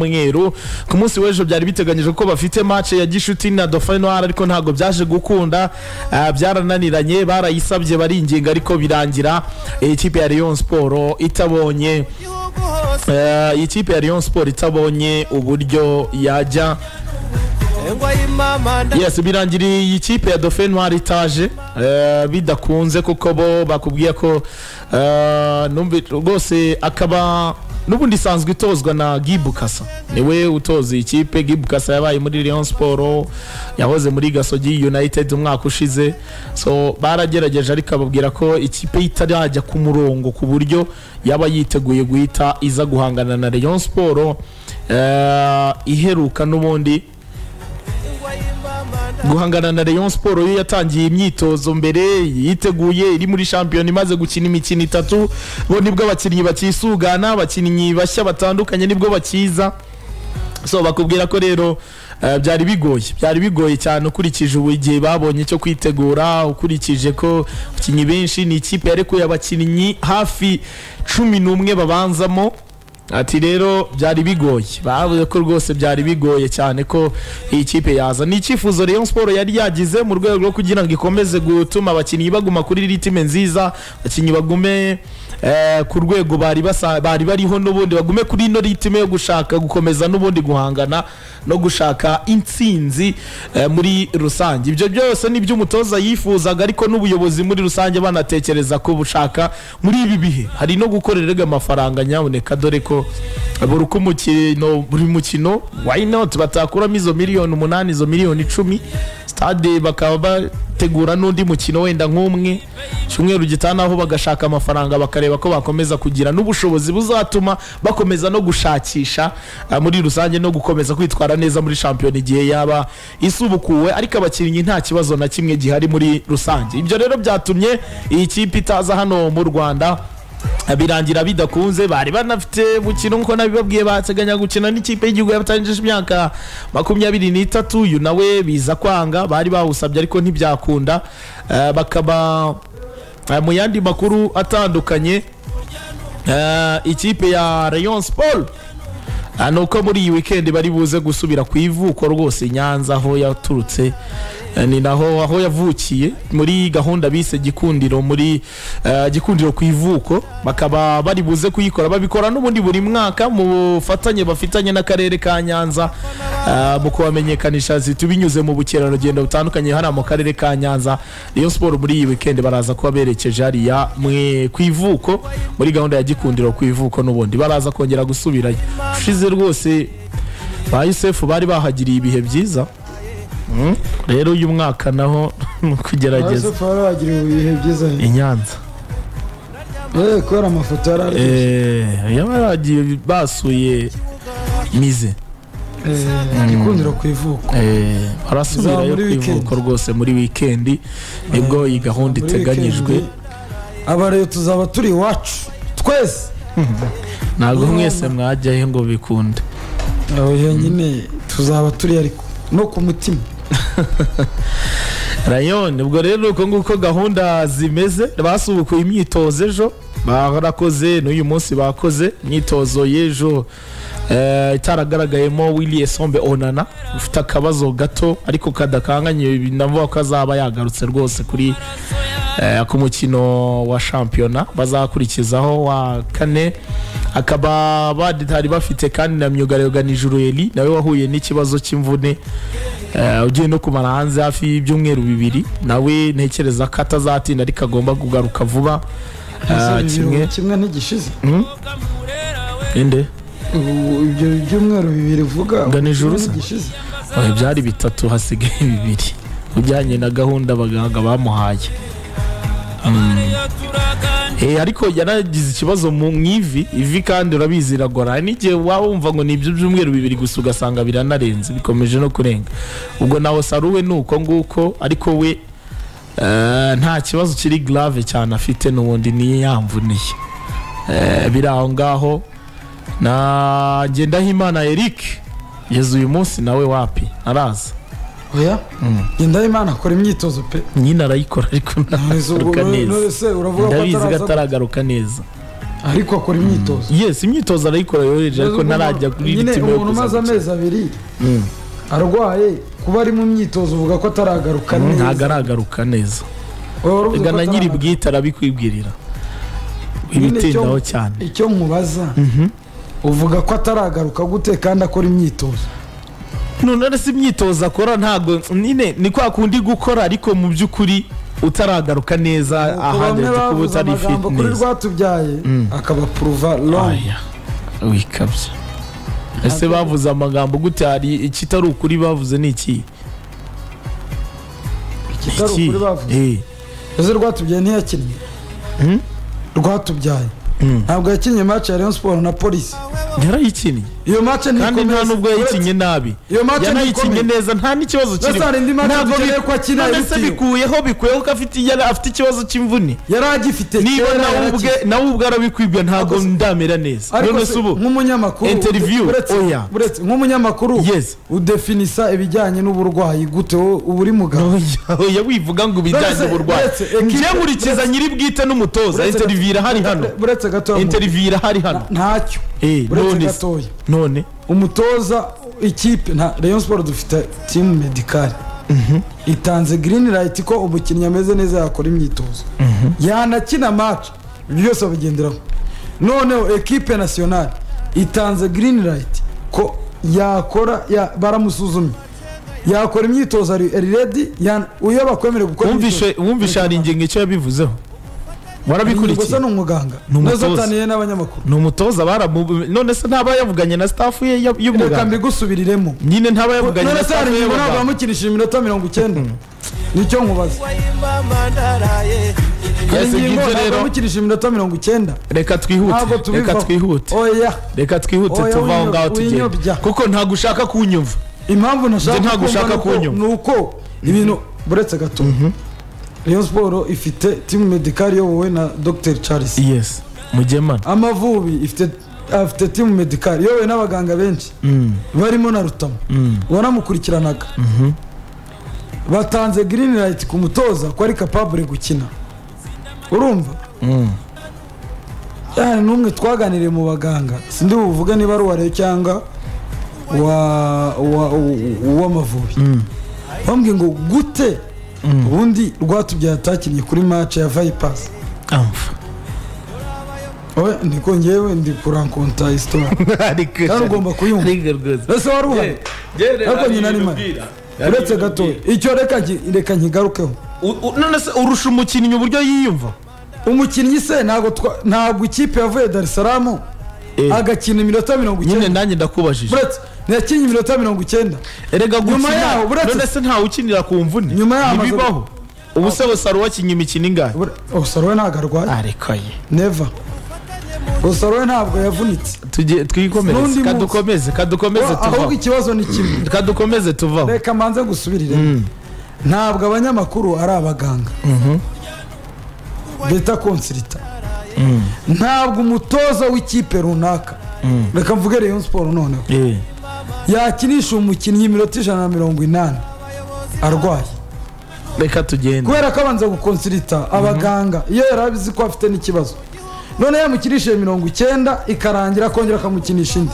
umweru ku munsi w'ejo byari biteganyijwe ko bafite match ya gishuti na Dauphin Noir ariko ntabwo byaje gukunda ah, byarananiranye barayisabye baringinga ariko birangira eh, ikipe ya Rayon Sport itabonye eh, ikipe ya Rayon Sport itabonye uburyo yajya yes birangiriye iyi kipe ya Dauphin Noir itaje eh, bidakunze kuko bo bakubwiye ko eh, numvi rwose akaba n'ubundi isanzwe itozwa na gibukasa niwe utoza iyi kipe gibukasa yabaye muri Lyon Sport yahoze muri Gasogi United umwaka ushize so baragerageje ariko ababwira ko ikipe itarajya ku murongo ku buryo yaba yiteguye guhita iza guhangana na Lyon Sport eh, iheruka n'ubundi guhangana na Rayon Sport yo yatangiye imyitozo mbere yiteguye iri muri shampiyona imaze gukina imikino itatu bo nibwo abakinnyi bakisugana abakinnyi bashya batandukanye nibwo bakiza so bakubwira ko rero eh, byari bigoye byari bigoye cyane ukurikije ubu igihe babonye cyo kwitegura ukurikije ko abakinnyi benshi ni ikipe yarekuye abakinnyi hafi cumi n'umwe babanzamo ati rero byari bigoye bavuze ko rwose byari bigoye cyane ko iyi kipe yaza ni icyifuzo Rayon Sport yari yagize mu rwego rwo kugira ngo ikomeze gutuma abakinnyi baguma kuri ritime nziza abakinnyi bagume eh, ku rwego bari basa- bari bariho n'ubundi bagume kuri ino ritime yo gushaka gukomeza n'ubundi guhangana no gushaka intsinzi eh, muri rusange ibyo byose ni byo umutoza yifuzaga ariko n'ubuyobozi muri rusange banatekereza ko bushaka muri ibi bihe hari no gukorera erega amafaranga nyaboneka dore ko buri uko umukino buri mukino why not batakuramo izo miliyoni umunani izo miliyoni icumi stade bakaba bategura n'undi mukino wenda nk'umwe cyumweru gitanaho bagashaka amafaranga bakareba ko bakomeza kugira n'ubushobozi buzatuma bakomeza no gushakisha ah, muri rusange no gukomeza kwitwara neza muri shampiyona igihe yaba isubukuwe ariko abakinnyi nta kibazo na kimwe gihari muri rusange ibyo rero byatumye iyi kipe itaza hano mu rwanda birangira bidakunze bari banafite gukina nk'uko nabibabwiye bateganya gukina n'ikipe y'igihugu yabatangije imyaka makumyabiri n'itatu uyu nawe biza kwanga bari bawusabye ariko ntibyakunda Eh, bakaba eh, mu yandi makuru atandukanye eh, ikipe ya Rayon Sport Ah, ni uko muri iyi wikendi bari buze gusubira ku ivuko rwose i nyanza aho yaturutse Eh, ni naho aho yavukiye muri gahunda bise gikundiro muri eh, gikundiro ku ivuko bakaba bari buze kuyikora babikora n'ubundi buri mwaka mu bufatanye bafitanye n'akarere ka nyanza eh, mu kubamenyekanisha zitu binyuze mu bukerarugendo butandukanye hano mu karere ka nyanza Rayon Sport muri iyi weekend baraza kuba berekeje hariya mwe ku ivuko muri gahunda ya gikundiro ku ivuko n'ubundi baraza kongera gusubirayo ushize rwose ba Yusefu bari bahagiriye ibihe byiza Mm. rero uyu mwaka naho ni ukugerageza Yusufu wari wagira ibihe byiza i Nyanza Eh, kubera amafoto yari ari Eh, yaba yaragiye basuye mize Eh, gikundiro ku ivuko Eh, barasubirayo Za muri ku ivuko rwose muri wikendi nibwo iyi gahunda Muri iteganyijwe weekend, aba rero tuzaba turi iwacu twese ntabwo mwese mwajyayo ngo bikunde oya nyine tuzaba turi ariko no ku mutima rayon ubwo rero uko nguko gahunda zimeze basubukuye imyitozo ejo barakoze n'uyu munsi bakoze imyitozo y'ejo eh, itaragaragayemo willie sombe onana ufite akabazo gato ariko kadakanganye navuga ko azaba yagarutse rwose kuri eh, ku mukino wa shampiyona bazakurikizaho wa kane akaba batari bafite kandi na myugariro Nijurueli nawe wahuye n'ikibazo cy'imvune Eh, ugiye no kumara hanze hafi y'ibyumweru bibiri nawe ntekereza ko atazatinda ariko agomba kugaruka vuba Eh, kimwe kimwe kimwe ntigishize inde Ubu ibyo byumweru bibiri vuga Nga nijoro kimwe se? ntigishize Oya, byari bitatu hasigaye bibiri ujyanye na gahunda abaganga bamuhaye Mm. Eh, ariko yaragize ikibazo mu mu ivi ivi kandi urabizi iragora hari n'igihe waba wumva ngo ni ibyo byumweru bibiri gusa ugasanga biranarenze bikomeje no kurenga ubwo nawe saruwe ni uko nguko ariko we eh, nta kibazo kiri grave cyane afite n'ubundi ni yamvuniye Eh, biri aho ngaho na Ngendahimana Eric yezu uyu munsi nawe wapi araza oya genda imana akora imyitozo pe nyine arayikora ariko None se ubwo- ntaragaruka neza none se uravuga ko ndabizi ko ataraza ataragaruka neza ariko akora imyitozo yes imyitozo arayikora yoroheje ariko Umuntu- ntarajya kuri iri nyine timu yo umuntu umaze kuzagukina. amezi abiri Mm. arwaye kuba ari mu myitozo uvuga ko ataragaruka ntabwo neza aragaruka neza Wowe wari uvuze ko reka na nyiri ataragaruka. bwite arabikwibwirira Nyine ibitindaho icyo- cyane icyo mubaza uvuga ko ataragaruka gute kandi akora imyitozo none si imyitozo akora ntabwo nyine ni kwa kundi gukora ariko mu by'ukuri utaragaruka neza Nuko bamwe ahandi kuba bavuze utari amagambo kuri fitness rwatubyaye Mm. akabapuruva longi aya wikabya ese bavuze amagambo gute hari ikitari ukuri bavuze ni iki ikitari Iki? ukuri bavuze Eh, ese rwatubyaye ntiyakinnye Mm? rwatubyaye Mm. ntabwo yakinnye match ya Rayon Sport na polisi yarayikinnye iyo match ni kandi nta ikomeye. nubwo yayikinnye nabi iyo match ni yanayikinnye ikomeye. neza nta n'ikibazo kirimo Rasta, hari indi match dukeneye ko akina none se ibitiyo. bikuyeho bikuyeho ko afite yari afite ikibazo cy'imvune yari agifite niba kera nawe yaraki- ubwe nawe ubwe arabikwibwa ntabwo Ariko se- ndamera neza ariko none se, se ubu nk'umunyamakuru Interview, uretse- oya. uretse- nk'umunyamakuru Yes. udefinisa ibijyanye n'uburwayi gute wowe uba uri mugabo Oya, oya wivuga ngo Uretse- ibijyanye uburwayi uretse equipe- njye nkurikiza nyiri bwite n'umutoza Uretse- interiviyu irahari hano uretse gato interiviyu irahari hano ntacyo Eh, uretse none se- gatoya none umutoza ikipe nta Rayon Sport dufite timu medikari itanze green light ko umukinnyi ameze neza yakora imyitozo yanakina match ibyo byose babigenderaho noneho ekipe nationale itanze green light ko yakora ya- baramusuzumye yakora imyitozo ari ari ready yan- uyoba kwemerewe gukora wumvishe wumvishe hari ingingo icyo yabivuzeho gusa warabikurikiye ni umuganga Ni umutoza. nazataniye n'abanyamakuru ni umutoza baramu none se ntaba yavuganye na staff ye ya- reka y'umuganga mbigusubiriremo nyine ntaba yavuganye none na se hari staff ye ingingo ntabwo y'umuganga bamukinishije iminota mirongo icyenda nicyo nkubaza hari Yes, ingingo ngibyo ntabwo rero bamukinishije iminota mirongo icyenda reka ntabwo twihute tubivaho reka twihute oya reka twihute Oya, tuva aho ngaho winyo- tugenda winyobya. kuko ntabwo ushaka kunyumva impamvu nashaka Njye ntabwo kumva ushaka nuko- kunyumva. ni uko ibintu buretse gato Rayon Sport ifite timu medikari iyobowe na Dr Charles yes mugemana Amavubi ifite afite timu medikari iyobowe n'abaganga benshi Mm, barimo na Rutamu mm. wanamukurikiranaga batanze green light ku mutoza ko ari capable gukina urumva yani n'umwe twaganiriye mu baganga sindi buvuge niba ari uwa Rayon cyangwa wa wa w'amavubi bambwiye ngo gute ubundi rwatubyaye atakinnye kuri match ya vipers amfa oya niko ngewe ndi kurankonta histoire kandi ugomba kuyumva ese wari uhari ariko nyina ni mari uretse gato icyo reka nki- reka nkigarukeho none se urusha umukinnyi uburyo yiyumva umukinnyi se ntabwo twa- ntabwo ikipe yavuye dar es salaam Eh. agakina iminota mirongo nyine icyenda nanjye ndakubajije buretse ntiyakinnye iminota mirongo icyenda erega Nyuma yaho, gukina buretse- none se ntawe ukinira ku mvune Nyuma yaho amaze- ntibibaho ubu se bose wakinnye imikino ingahe osaro we ntabwo arwaye areka ye neva osaro we ntabwo yavunitse Tujye- N'undi twikomereze munsi. kadukomeze kadukomeze ahubwo tuvaho ikibazo ni kimwe kadukomeze tuvaho reka mbanze gusubirire ntabwo abanyamakuru ari abaganga bita konsirita ntabwo umutoza w'ikipe runaka reka mvuge Rayon siporo noneho Eh, yakinisha umukinnyi iminota ijana na mirongo inani arwaye reka tugende kubera ko abanza gukonsirita abaganga iyo yari abizi ko afite n'ikibazo none yamukinishije mirongo icyenda ikarangira akongera akamukinisha indi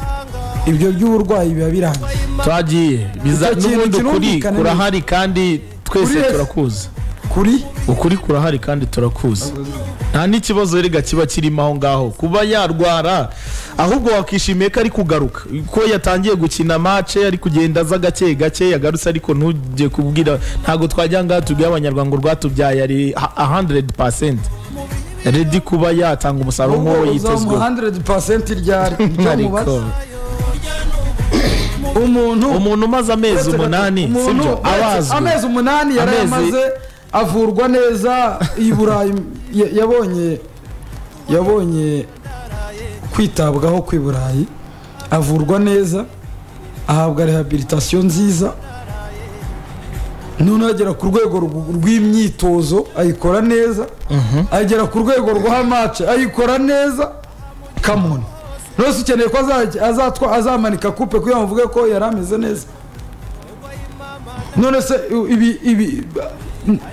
ibyo by'uburwayi biba birangiye twagiye biza Icyo kintu n'ubundi ukuri kirumvikana neza. kurahari kandi twese Kuri wese. turakuzi kuri ukuri kurahari kandi turakuzi nta n'ikibazo rega kiba kirimo aho ngaho kuba yarwara ahubwo wakishimiye ko ari kugaruka ko yatangiye gukina mace ari kugenda aza gake gake yagarutse ariko ntujye kubwira ntabwo twajya ngaha tubwire abanyarwanda ngo rwatubyaye ari a- a 100% redi kuba yatanga umusaruro nk'uwo ubwo uzamuha yitezweho 100% ryari Ariko, icyo umuntu umuntu umaze amezi umunani Umuntu sibyo uretse- abazwi amezi umunani yarayamaze avurwa neza i burayi ya- yabonye yabonye kwitabwaho kw'i burayi avurwa neza ahabwa rehabilitation nziza noneho agera ku rwego rw- rw'imyitozo ayikora neza agera ku rwego rw'amace ayikora neza kamoni nose ukeneye ko azajya- azatwa- azamanika kupe kugira ngo mvuge ko yari ameze neza none se ibi ibi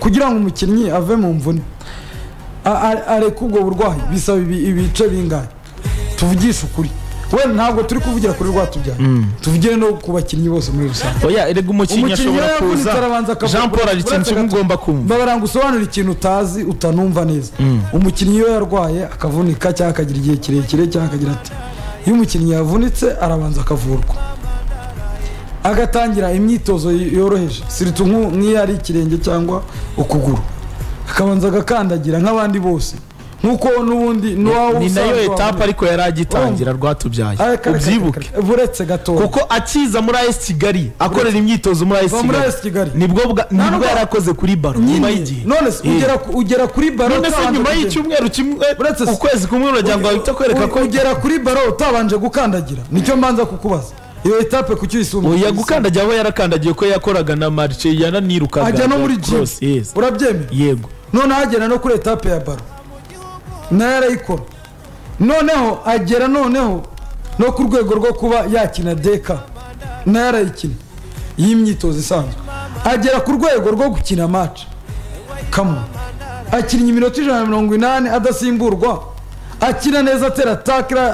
kugira ngo umukinnyi ave mu mvune a- a- areka ubwo burwayi bisaba ibi- ibice bingahe tuvugishe ukuri wenda ntabwo turi kuvugira kuri rwatubyaye tuvugire no ku bakinnyi bose muri rusange oya erega umukinnyi Umukinnyi ashobora yavunitse kuza arabanza akavuga- jean paul hari ikintu kimwe ugomba kumva babara ngo usobanure ikintu utazi utanumva neza umukinnyi iyo yarwaye akavunika cyangwa akagira igihe kirekire cyangwa akagira ati iyo umukinnyi yavunitse arabanza akavurwa agatangira imyitozo yoroheje siritu nku- nk'iyo ari ikirenge cyangwa ukuguru akabanza agakandagira nk'abandi bose nk'uko n'ubundi n'uwawe ni nayo usanzwe etape wavunitse. ariko yari agitangira rwatubyaye Ah, kare, kare, ubyibuke kare. buretse gatoya kuko akiza muri as kigali akorera imyitozo muri as Va muri AS kigali Kigali. nibwo bwa- nibwo nubwo- yari akoze kuri baro Nyine. nyuma y'igihe none se Eh. ugera ku- ugera kuri baro none se utabanje nyuma kugenda. y'icyumweru kimwe Uretse se- ukwezi kumwe uragira ngo ahita akwereka ko ugera kuri baro utabanje gukandagira nicyo mbanza kukubaza iyo etape kuki uyisumbuye oya gukandagira aho yarakandagiye ko yakoraga na marice yananirukaga ajya no muri jimu Cross, yes. urabyemera yego noneho agera no kuri etape ya baro nayo arayikora noneho agera noneho no ku rwego rwo kuba yakina deka nayo arayikina y'imyitozo isanzwe agera ku rwego rwo gukina match kamo akinnye iminota ijana na mirongo inani adasimburwa akina neza atera takira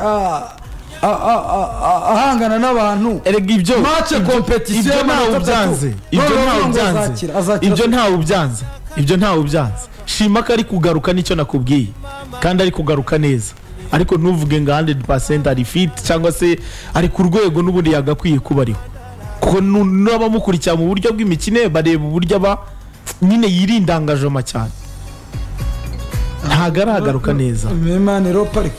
ahangana n'abantu erega ibyo Match ibyo- competition ibyo ntawe y'amatatu. ubyanze ibyo None ntawe ngo ubyanze azakira, azakira. ibyo ntawe ubyanze ibyo ntawe ubyanze shima ko ari kugaruka nicyo nakubwiye kandi ari kugaruka neza ariko ntuvuge ngo 100% ari fit cyangwa se ari ku rwego n'ubundi yagakwiye kuba ariho kuko nu- n'abamukurikira mu buryo bw'imikine bareba uburyo aba nyine yirindangajoma cyane ntago aragaruka neza memaniro parike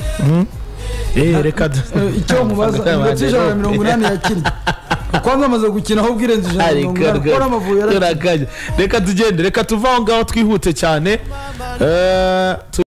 Eh, reka da- Eh, icyo mubaza iminota ijana na mirongo inani yakinnye kwanza amaze gukina aho ubwirenze ijana na mirongo inani kuko n'amavubi yarakinnye reka tugende reka tuve aho ngaho twihute cyane Eh, tu-